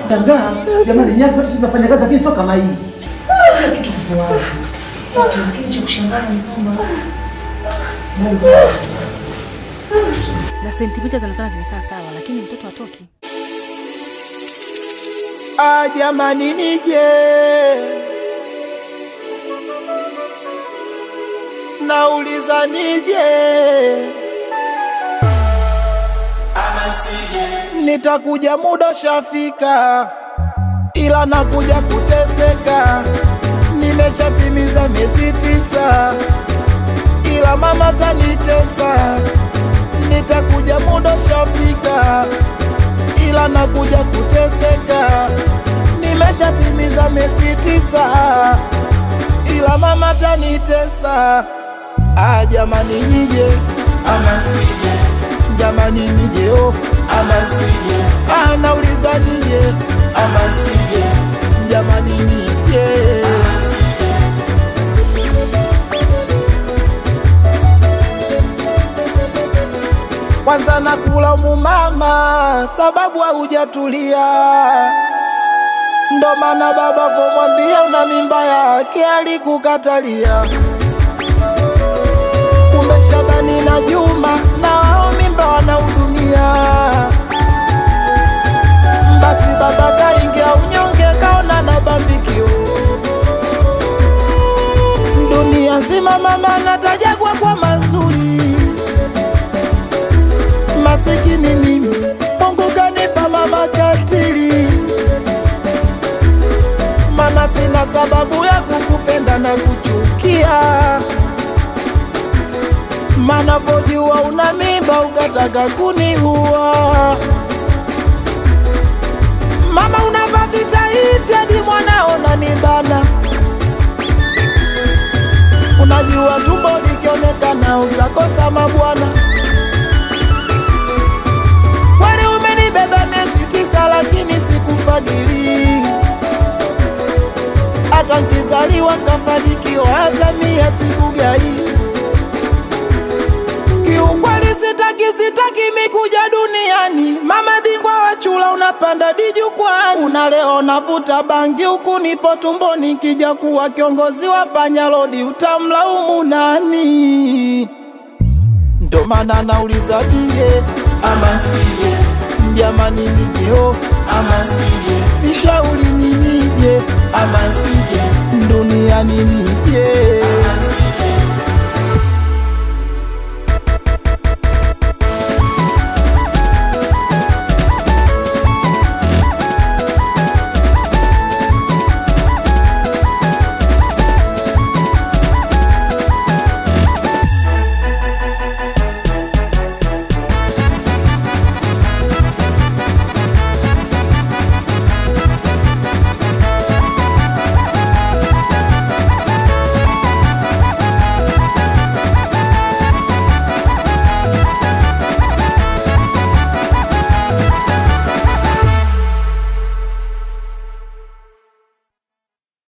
Nashangaa jamani, nyaka watu tunafanya kazi lakini sio kama hii. Kila kitu kipo wazi. Lakini cha kushangaza ni kwamba na sentimita zinaonekana zimekaa sawa, lakini mtoto hatoki. Ah, jamani nije nauliza nije nitakuja muda shafika, ila nakuja kuteseka. Nimeshatimiza miezi tisa, ila mama tanitesa. Nitakuja muda shafika, ila nakuja kuteseka. Nimeshatimiza miezi tisa, ila mama tanitesa. Ah, jamani nije ama sije, jamani nije oh, ama sije. Ah, nauliza nije ama sije, jamani nije kwanza nakulaumu mama, sababu haujatulia. Ndo maana baba vomwambia una mimba yake alikukatalia. Kumbe Shabani na Juma na wao mimba wanahudumia. Basi baba kaingia unyonge, kaona na bambikio. Dunia nzima mama natajagwa kwa mazuri masikini mimi, Mungu kanipa mama katili, mana sina sababu ya kukupenda na kuchukia, mana vojua una mimba ukataka kuniua. Mama unavaa vitaiti hadi mwanao nanibana, unajua tumbo likionekana utakosa mabwana. Kwani umenibeba miezi tisa, lakini sikufadhili. Hata nkizaliwa nkafanikiwa, hata mia sikugai. Kiukweli sitaki, sitaki mikuja duniani. Mama bingwa wa chula, unapanda dijukwani, unaleo navuta bangi huku nipo tumboni. Nkija kuwa kiongozi wa panyalodi, utamlaumu nani? Ndo maana nauliza nije ama sije, jamani nije oh, ama sije, nishauri ni nije ama sije, duniani nije